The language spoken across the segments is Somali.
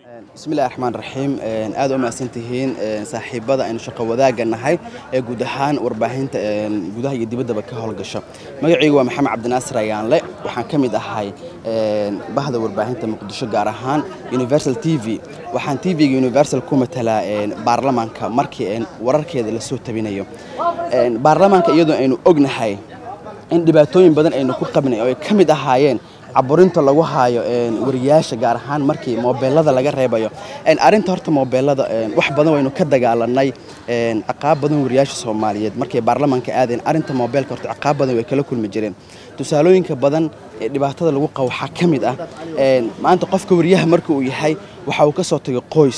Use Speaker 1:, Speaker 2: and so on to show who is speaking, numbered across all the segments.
Speaker 1: bismillahi raxmaan raxiim aad u mahadsan tihiin saaxiibada aynu shaqo wadaagga nahay ee guud ahaan warbaahinta gudaha iyo dibaddaba ka howlgasho magacaygu waa maxamed cabdinaasir ayaanle waxaan ka mid ahay bahda warbaahinta muqdisho gaar ahaan universal t v waxaan t v-ga universal ku matalaa baarlamaanka markii wararkeeda lasoo tabinayo baarlamaanka iyadoo aynu ognahay in dhibaatooyin badan aynu ku qabnay oo ay ka mid ahaayeen caburinta lagu haayo wariyaasha gaar ahaan markii moobeelada laga reebayo arinta horta moobeelada wax badan waynu ka dagaalanay caqaab badan wariyaasha soomaaliyeed markay baarlamaanka aadeen arinta moobeelka horta caqaab badan way kala kulmi jireen tusaalooyinka badan ee dhibaatada lagu qabo waxaa ka mid ah maanta qofka wariyaha marka uu yahay waxa uu ka soo tagay qoys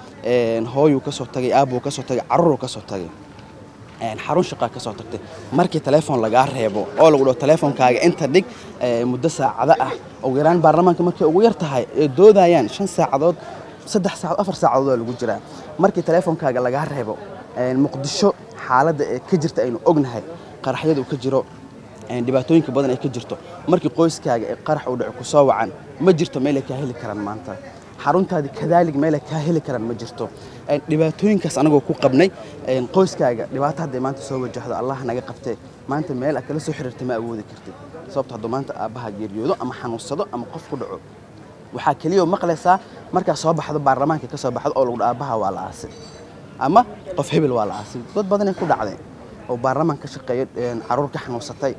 Speaker 1: hooyuu ka soo tagay aabuu ka soo tagay carruuruu ka soo tagay xarun shaqaa ka soo tagtay markii telefoon lagaa reebo oo lagu dhaho telefoonkaaga inta dhig muddo saacado ah ugu yaraan baarlamaanka markay ugu yar tahay ee doodayaan shan saacadood saddex saacadood afar saacadood oo lagu jiraa markii telefoonkaaga lagaa reebo muqdisho xaaladda ee ka jirta aynu ognahay qaraxyadu ka jiro dhibaatooyinka badan ay ka jirto markii qoyskaaga ee qarax uu dhaco ku soo wacan ma jirto meelay kaa heli karaan maanta xaruntaadii kadaalig meelay kaa heli karaan ma jirto dhibaatooyinkaas anagoo ku qabnay qoyskaaga dhibaato hadday maanta soo wajahdo allah naga qabtee maanta meel aad kala soo xiriirta ma awoodi kartid sababto hadduu maanta aabbaha geeriyoodo ama xanuunsado ama qof ku dhaco waxaa keliya maqlaysaa markaa soo baxdo baarlamaanka ka soo baxdo oo lagu dha aabbaha waa la aasay ama qof hebel waa la aasay dad badanay ku dhacday oo baarlamaan ka shaqeeya caruur ka xanuunsatay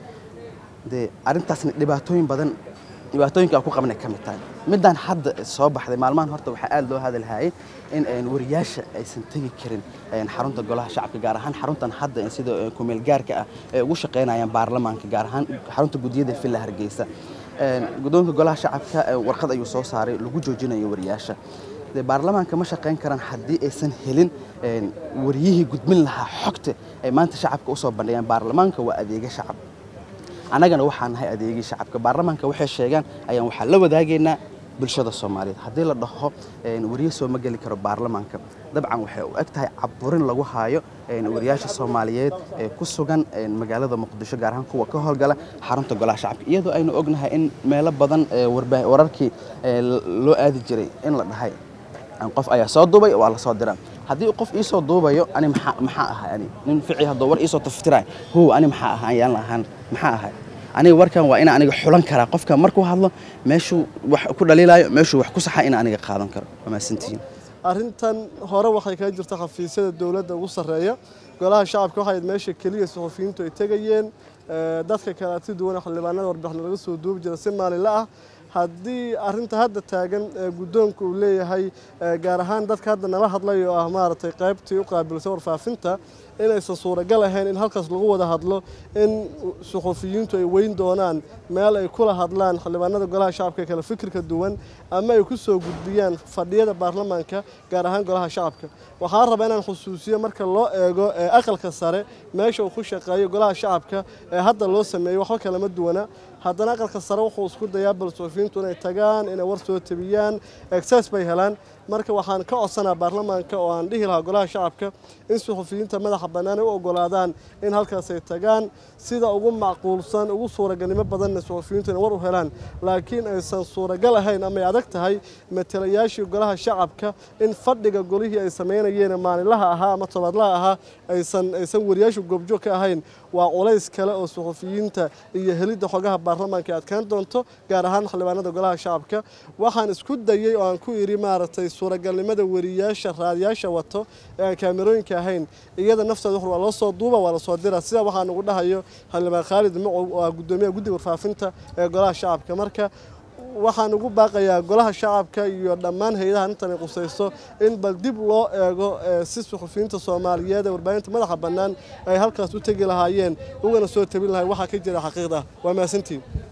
Speaker 1: dee arrintaasna dhibaatooyin badan dhibaatooyinka ku qabnay ka mid tahay midaan hadda soo baxday maalmahan horta waxaa aad loo hadalhayay in wariyaasha aysan tegi karin xarunta golaha shacabka gaar ahaan xaruntan hadda sida kumeel gaarka ah ee ugu shaqaynayaan baarlamaanka gaar ahaan xarunta gudiyada villa hargeysa guddoonka golaha shacabka warqad ayuu soo saaray lagu joojinayo wariyaasha dee baarlamaanka ma shaqayn karaan haddii aysan helin wariyihii gudbin lahaa xogta ay maanta shacabka usoo bandhigeen baarlamaanka waa adeega shacab annagana waxaan nahay adeegii shacabka baarlamaanka waxay sheegaan ayaan waxaa la wadaagaynaa bulshada soomaaliyeed haddii la dhaho wariye soo ma geli karo baarlamaanka dabcan waxay u eg tahay caburin lagu haayo wariyaasha soomaaliyeed ee ku sugan magaalada muqdisho gaar ahaan kuwa ka howlgala xarunta golaha shacabka iyadoo aynu ognahay in meelo badan wararkii loo aadi jiray in la dhahay qof ayaa soo duubay waa la soo diraa haddii qof iisoo duubayo ani maxaa ahay ani nin fici hadduu war iisoo taftiraay how ani maxaa ahay ayaan lahaan maxaa ahay aniga warkan waa ina aniga xulan karaa qofka markuu hadlo meeshuu wax ku dhaliilayo meeshuu wax ku saxa ina aniga qaadan karo waa mahadsantihiin
Speaker 2: arrintan hore waxay kaga jirta xafiisyada dowladda ugu sarreeya golaha shacabka waxay meesha keliya suxufiyiintu ay tegayeen dadka kale si duwan xildhibaanada warbixin laga soo duubi jira si maalinla ah haddii arinta hadda taagan guddoonka uu leeyahay gaar ahaan dadka hadda nala hadlay oo ah maaragtay qaybtii u qaabilsan warfaafinta inaysan suuragal ahayn in halkaas lagu wada hadlo in suxufiyiintu ay weyn doonaan meel ay kula hadlaan xildhibaanada golaha shacabka kale fikirka duwan ama ay ku soo gudbiyaan fadhiyada baarlamaanka gaar ahaan golaha shacabka waxaan rabaa inaan xusuusiyo marka loo eego aqalka sare meesha uu ku shaqeeyo golaha shacabka ee hadda loo sameeyo waxba kalama duwana haddana aqalka sare wuxuu isku dayaa bal suxufiyiintu inay tagaan inay war soo tabiyaan exces bay helaan marka waxaan ka codsanaa baarlamaanka oo aan dhihi lahaa golaha shacabka in suxufiyiinta madaxa bannaan ay u ogolaadaan in halkaas ay tagaan sida ugu macquulsan ugu suuragalnimo badanna suxufiyiintu inay war u helaan laakiin aysan suuragal ahayn ama ay adag tahay matalayaashii golaha shacabka in fadhiga golihii ay samaynayeen maalinlaha ahaa ama tobaadlaha ahaa aysan aysan wariyaashu goobjoog ka ahayn waa culays kale oo suxufiyiinta iyo helidda xogaha baarlamaanka ay adkaan doonto gaar ahaan xildhibaanada golaha shacabka waxaan isku dayey oo aan ku idhi maaragtay suuragalnimada wariyaasha raadiyaasha wato ee aan kaamerooyinka ahayn iyada nafteeda wuxuu waa loo soo duuba waa la soo dira sida waxaan ugu dhahayo xildhibaan khaalid macow oo ah guddoomiyaha guddiga warfaafinta ee golaha shacabka marka waxaan ugu baaqayaa golaha shacabka iyo dhammaan hay-adaha intan ay qusayso in bal dib loo eego si suxufiyiinta soomaaliyeed ee warbaahinta madaxa bannaan ay halkaas u tegi lahaayeen ugana soo tabin lahay waxaa ka jira xaqiiqda waa mahadsantiin